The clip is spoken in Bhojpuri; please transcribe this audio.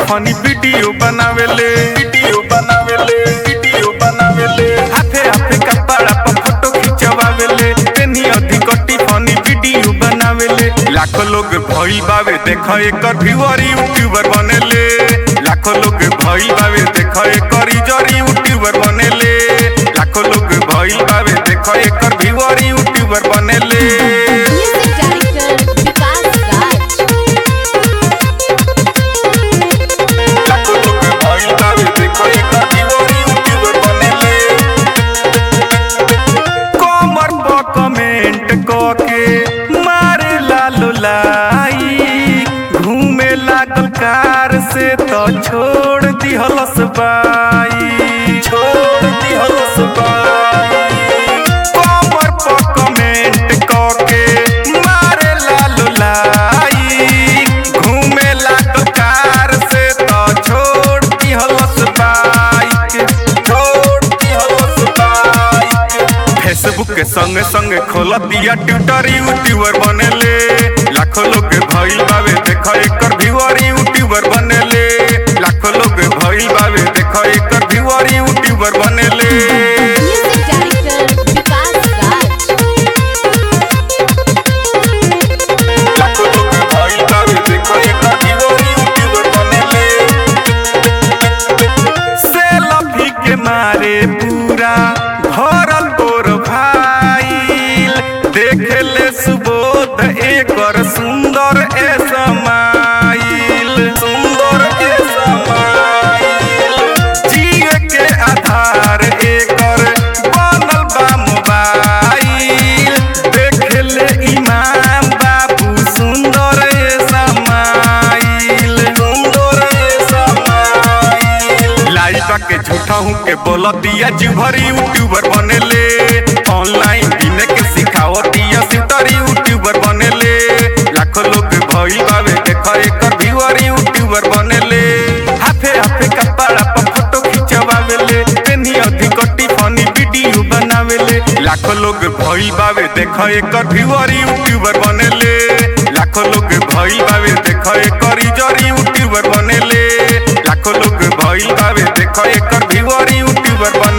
फनी वीडियो बनावेले वीडियो बनावेले वीडियो बनावेले हाथे हाथे कपड़ा पर फोटो खिंचवावेले तेनी अधिक फनी वीडियो बनावेले लाखों लोग भइल बावे देख एकर व्यूअर यूट्यूबर बनेले लाखों लोग भइल बावे देख एकर यूजर यूट्यूबर बनेले लाखों लोग भइल बावे देख एकर व्यूअर यूट्यूबर बनेले Music director Vikas Raj. लाखों लोग भइल बावे देख एकर व्यूअर यूट्यूबर बनेले कमर पर कमेंट कके मारे लालो लाई घूमे लागल कार से तो छोड़ दिहलस बाई छोड़ दिहलस बाई कमर पर कमेंट कके मारे लालो लाई घूमे लागल कार से तो छोड़ दिहलस बाई छोड़ दिहलस बाई फेसबुक के संगे संगे खोल दिया ट्विटर यूट्यूबर बनेले लाखों लोग भइल बावे देख एकर व्यूअर यूट्यूबर बनेले लाखों लोग भइल बावे देख एकर व्यूअर यूट्यूबर बनेले Music director Vikas Raj. लाखों लोग भइल बावे देख एकर व्यूअर यूट्यूबर बनेले सेल्फी के मारे पूरा भरल तोर भाईल देखेले सुबोध एकर सुंदर ए समाइल सुंदर ए समाइल जिए के आधार एकर बनल बा मोबाइल देखेले इमाम बाबू सुंदर ए समाइल सुंदर ए समाइल लाइबा के झूठा हूँ के बोल दिया जीवर यूट्यूबर बनेले ऑनलाइन बिने के सिखाओ दिया सितर यूट्यूबर बनेले लाखों लोग भइल बावे देख एकर व्यूअर यूट्यूबर बनेले हाथे हाथे कपड़ा पर फोटो खिंचवावेले तेनी अधिक फनी वीडियो बनावेले लाखों लोग भइल बावे देख एकर व्यूअर यूट्यूबर बनेले लाखों लोग भइल बावे देख एकर यूजर यूट्यूबर बनेले लाखों लोग भइल बावे देख एकर व्यूअर यूट्यूबर बने